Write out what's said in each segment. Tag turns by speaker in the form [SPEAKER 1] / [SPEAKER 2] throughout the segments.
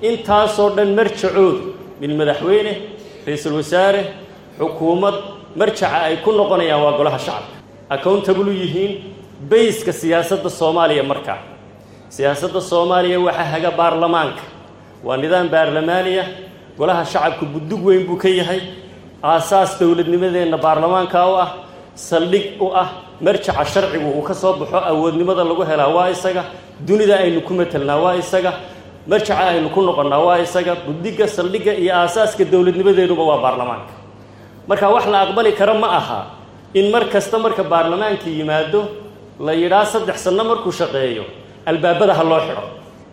[SPEAKER 1] intaasoo dhan marjacoodu min madaxweyne ra-iisul wasaare xukuumad marjaca ay ku noqonayaan waa golaha shacabka accountable u yihiin bayska siyaasadda soomaaliya markaa siyaasadda soomaaliya waxaa haga baarlamaanka waa nidaam baarlamaaniya golaha shacabka buddug weyn buu ka yahay aasaas dowladnimadeenna baarlamaanka u ah saldhig u ah marjaca sharcigu uu ka soo baxo awoodnimada lagu helaa waa isaga dunida aynu ku matelnaa waa isaga marjaca aynu ku noqonnaa waa isaga buddiga saldhigga iyo aasaaska dowladnimadeennuba waa baarlamaanka marka wax la aqbali karo ma aha in mar kasta marka baarlamaanka yimaado la yidhaa saddex sanno markuu shaqeeyo albaabada ha loo xidho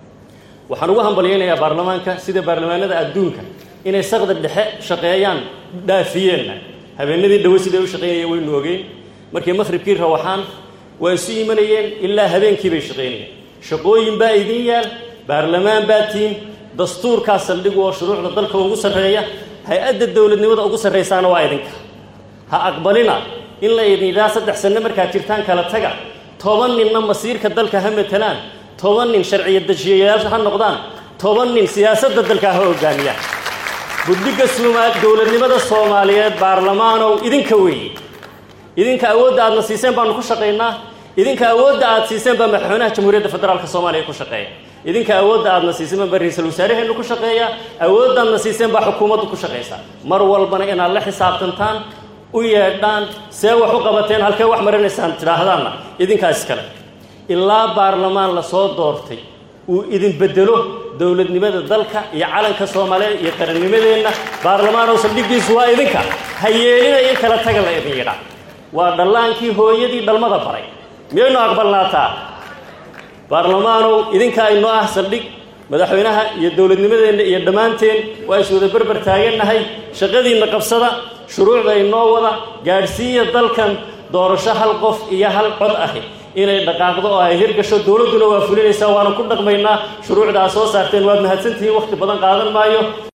[SPEAKER 1] waxaan ugu hambalyaynayaa baarlamaanka sida baarlamaanada adduunka inay saqda dhexe shaqeeyaan dhaafiyeenna habeenadii dhawe siday u shaqaynayeen waynu ogeyn markii maqhribkii rawaxaan waa isu imanayeen ilaa habeenkii bay shaqaynayeen shaqooyin baa idin yaal baarlamaan baa tiin dastuurkaa saldhigu oo shuruucda dalka ugu sarreeya hay-adda dowladnimada ugu sarraysaana waa idinka ha aqbalina in la idin yidhaha saddex sanno markaad jirtaan kala taga toban ninna masiirka dalka ha matalaan toban nin sharciya dejiyayaasha ha noqdaan toban nin siyaasadda dalka ha hogaamiyaan buddiga suuma dowladnimada soomaaliyeed baarlamaanow idinka weeye idinka awoodda aadna siiseen baanu ku shaqaynaa idinka awoodda aad siiseen baa madaxweynaha jamhuuriyadda federaalka soomaaliya ku shaqeeya idinka awoodda aadna siiseen baa ra-iisul wasaaraheennu ku shaqeeya awoodda aadna siiseen baa xukuumaddu ku shaqaysaa mar walbana inaad la xisaabtantaan u yeedhaan see wax u qabateen halkee wax marinaysaan tidhaahdaanna idinkaas kale ilaa baarlamaan la soo doortay uu idin bedelo dowladnimada dalka iyo calanka soomaaliyeed iyo qarannimadeenna baarlamaanow saldhiggiisu waa idinka ha yeelina in kala taga la idin yidhaa waa dhallaankii hooyadii dhalmada baray miyaynu aqbalnaataa baarlamaanow idinka aynoo ah saldhig madaxweynaha iyo dowladnimadeenna iyo dhammaanteen waa is wada berber taagannahay shaqadiinna qabsada shuruucda inoo wada gaadhsiiya dalkan doorasho hal qof iyo hal cod ahi inay dhaqaaqdo oo ay hirgasho dowladduna waa fulinaysaa waana ku dhaqmaynaa shuruucda aad soo saarteen waad mahadsantihiin wakhti badan qaadan maayo